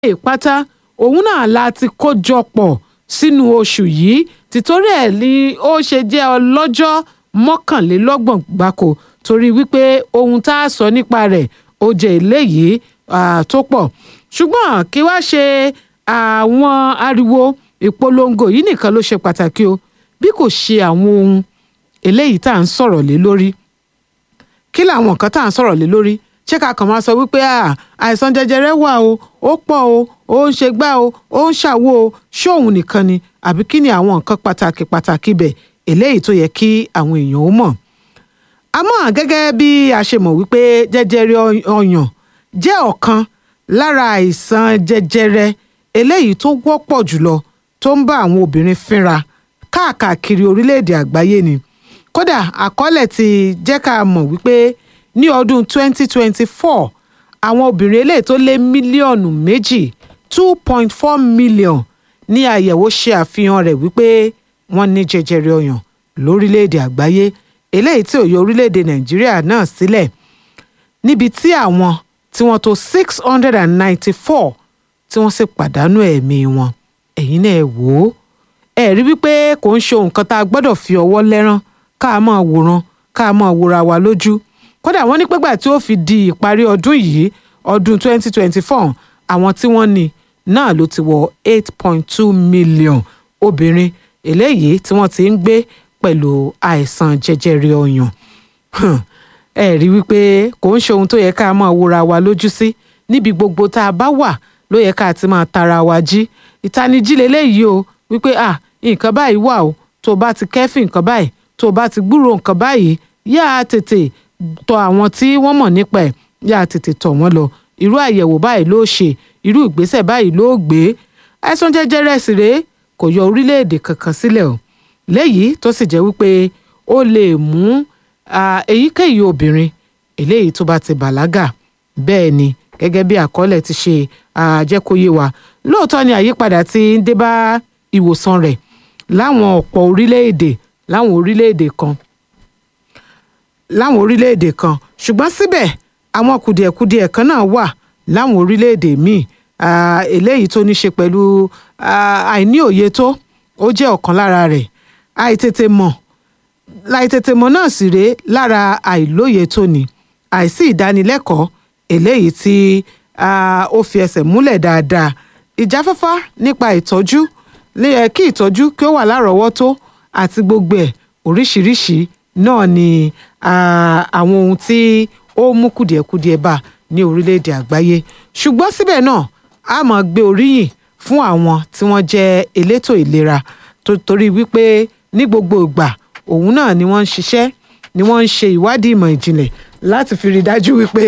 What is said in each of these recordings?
ìpátá òun náà la ti kó jọ pọ̀ sínú oṣù yìí tìtorí ẹ̀ ni ó ṣe jẹ́ ọlọ́jọ́ mọ́kànlélọ́gbọ̀n gbáko torí wípé ohun tá a sọ nípa rẹ̀ ó jẹ́ eléyìí tó pọ̀ ṣùgbọ́n kí wá ṣe àwọn ariwo ìpolongo yìí nìkan ló ṣe pàtàkì o bí kò ṣe àwọn ohun eléyìí tá à ń sọ̀rọ̀ lé lórí kí làwọn nǹkan tá à ń sọ̀rọ̀ lé lórí ṣé ká kàn máa sọ wípé àìsàn jẹjẹrẹ wà o ó pọ̀ o ó ń ṣe gbá o ó ń ṣàwo o ṣóun nìkan ni àbí kí ni àwọn nǹkan pàtàkì pàtàkì bẹ̀ eléyìí tó yẹ kí àwọn èèyàn ó mọ̀. àmọ́ gẹ́gẹ́ bí a ṣe mọ̀ wípé jẹjẹrẹ ọyàn jẹ́ ọ̀kan lára àìsàn jẹjẹrẹ eléyìí tó wọ́pọ̀ jùlọ tó ń bá àwọn obìnrin fínra káàkiri orílẹ̀-èdè àgbáyé ni kódà àkọọ́lẹ̀ ti jẹ́ ká mọ̀ wípé ní ọdún 2024 àwọn obìnrin eléyìí tó lé mílíọ̀nù méjì 2.4 million ní àyẹ̀wò ṣe àfihàn rẹ̀ wípé wọ́n ní jẹjẹrẹ ọyàn lórílẹ̀‐èdè àgbáyé eléyìí tí ó yọ orílẹ̀‐èdè nàìjíríà náà sílẹ̀ níbi tí àwọn tí wọ́n tó 694 tí wọ́n sì pàdánù ẹ̀mí wọn ẹ̀yin náà wò ó ẹ rí wípé kò ń ṣe nǹkan tá a gbọ́dọ̀ fi ọwọ́ lẹ́rán ká máa wòran ká máa wòra wa lójú kódà wọ́n ní pẹ́gbà tí ó fi di ìparí ọdún yìí ọdún 2024 àwọn tí wọ́n ní náà ló ti wọ 8.2 million obìnrin eléyìí tí wọ́n ti ń gbé pẹ̀lú àìsàn jẹjẹrẹ ọyàn ẹ rí wípé kò ń ṣe ohun tó yẹ ká máa wòra wa lójú sí níbi gbogbo tá a bá wà ló yẹ ká ti máa tara wa jí ìtanijí leléyìí o wípé ah nǹkan báyìí wà o tó o bá ti kẹ́fìn nǹkan báyìí tó o bá ti gbúrò nǹkan báyìí yá a tètè tọ̀ àwọn tí wọ́n mọ̀ nípa ẹ̀ yá a tètè tọ̀ wọ́n lọ irú àyẹ̀wò báyìí ló ṣe irú ìgbésẹ̀ báyìí ló gbé àìsàn jẹjẹrẹ sì rèé kò yọ orílẹ̀-èdè kankan sílẹ̀ o léyìí tó sì jẹ́ wípé ó lè mú èyíkéyìí obìnrin eléyìí tó bá ti bàlágà bẹ́ẹ̀ ni gẹ́gẹ́ bí àkọọ́lẹ̀ ti ṣe àjẹkóyè wa lóòótọ́ ni àyípadà ti ń dé bá ìwòsàn rẹ̀ láwọn ọ̀pọ̀ orílẹ̀-èdè láwọn orílẹ̀-èdè kan láwọn orílẹ̀-èdè kan ṣùgbọ́n síbẹ̀ àwọn kùdìẹ̀kudiẹ kan náà wà láwọn orílẹ̀-èdè míì eléyìí tó ní ṣe pẹ̀lú àìní òye tó ó jẹ́ ọ̀kan lára rẹ̀ àìtètè mọ̀ láìtètè mọ̀ náà sì rèé lára àìlóye tó ní àìsí ìdánilẹ́kọ̀ọ́ eléyìí tí ó fi ẹsẹ̀ múlẹ̀ dáadáa ìjáfáfá nípa ìtọ́jú kí ìtọ́jú kí ó wà lárọ̀ọ́wọ́tó àti gbogbo ẹ̀ oríṣiríṣi náà ni àwọn ohun tí ó mú kùdìẹ̀kudiẹ bá ní orílẹ̀-èdè àgbáyé ṣùgbọ́n síbẹ̀ náà a máa gbé oríyìn fún àwọn tí wọ́n jẹ́ elétò ìlera torí wípé ní gbogbo ìgbà òun náà ni wọ́n ń ṣiṣẹ́ ni wọ́n ń ṣe ìwádìí ìmọ̀ ìjìnlẹ̀ láti fi rí dájú wípé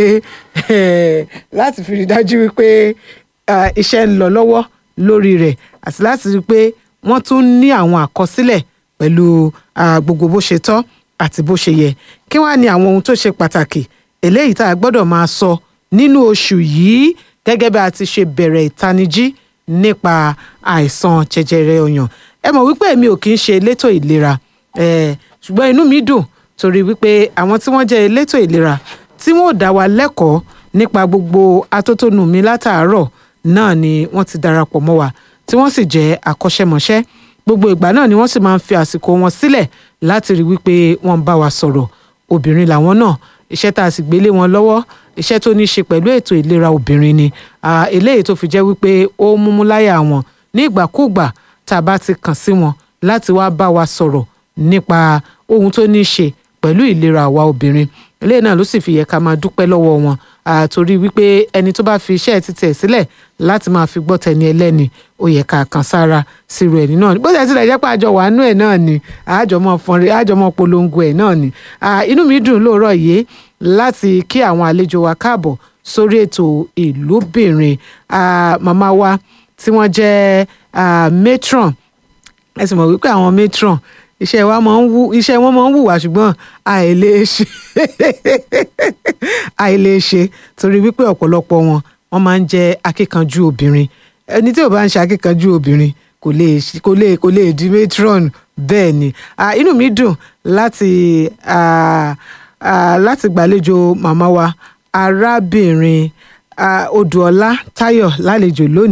láti fi rí dájú wípé iṣẹ́ ń lọ lọ́wọ́ lórí rẹ̀ àti láti rí pé wọ́n tún ní àwọn àkọsílẹ̀ pẹ̀lú gbogbo bó ṣe tọ́ àti bó ṣe yẹ kí wàá ní àwọn ohun tó ṣe pàtàkì eléyìí tá a gbọ́dọ̀ máa sọ nínú oṣù yìí gẹ́gẹ́ bí a ti ṣe bẹ̀rẹ̀ ìtanijí nípa àìsàn jẹjẹrẹ ọyàn ẹ mọ̀ wípé èmi ò kì í ṣe elétò ìlera ṣùgbọ́n inú mi dùn torí wípé àwọn tí wọ́n jẹ́ elétò ìlera tí wọ́n ò dá wa lẹ́kọ̀ọ́ nípa gbogbo atótónu mi látàárọ̀ náà ni wọ́n ti darapọ̀ mọ́ wa tí wọ́n sì jẹ́ akọ́ṣẹ́mọṣẹ́ gbogbo ìgbà náà ni wọ́n sì máa ń fi àsìkò wọn sílẹ̀ láti rí wípé wọ́n bá wa sọ̀rọ̀ obìnrin làwọn náà iṣẹ́ tá a sì gbélé wọn lọ́wọ́ iṣẹ́ tó ní í ṣe pẹ̀lú ètò ìlera obìnrin ni eléyìí tó fi jẹ́ wípé ó múmú láyà wọn ní ìgbàkúùgbà tá a bá ti kàn sí wọn láti wá bá wa sọ̀rọ̀ nípa ohun tó ní í ṣe pẹ̀lú ìlera àwa obìnrin eléyìí náà ló sì fi yẹ ká máa dúpẹ́ lọ́wọ́ wọn àtòrí wípé ẹni tó bá fi iṣẹ́ títẹ̀ sílẹ̀ láti máa fi gbọ́ tẹni ẹlẹ́ni ó yẹ ká kàn sára sírò ẹni náà ni bó ṣe tilẹ̀ jẹ́ pé àjọ wàánú ẹ̀ náà ni àjọmọ́ fọnrin àjọmọ́ polongo ẹ̀ náà ni inú mi dùn lóòrọ̀ yìí láti kí àwọn àlejò wa káàbọ̀ sórí ètò ìlúbìnrin màmá wa tí wọ́n jẹ́ matron ẹ sì mọ̀ wípé àwọn matron iṣẹ́ wa máa ń wú iṣẹ́ wọn máa ń wù wá ṣùgbọ́n àìlè ṣe àìlè ṣe torí wípé ọ̀pọ̀lọpọ̀ wọn wọ́n máa ń jẹ́ akíkanjú obìnrin ẹni tí ò bá ń ṣe akíkanjú obìnrin kò lè kò lè kò lè di matron bẹ́ẹ̀ ni inú mi dùn láti láti gbàlejò màmá wa arábìnrin ah, odùọlá táyọ̀ lálejò lónìí.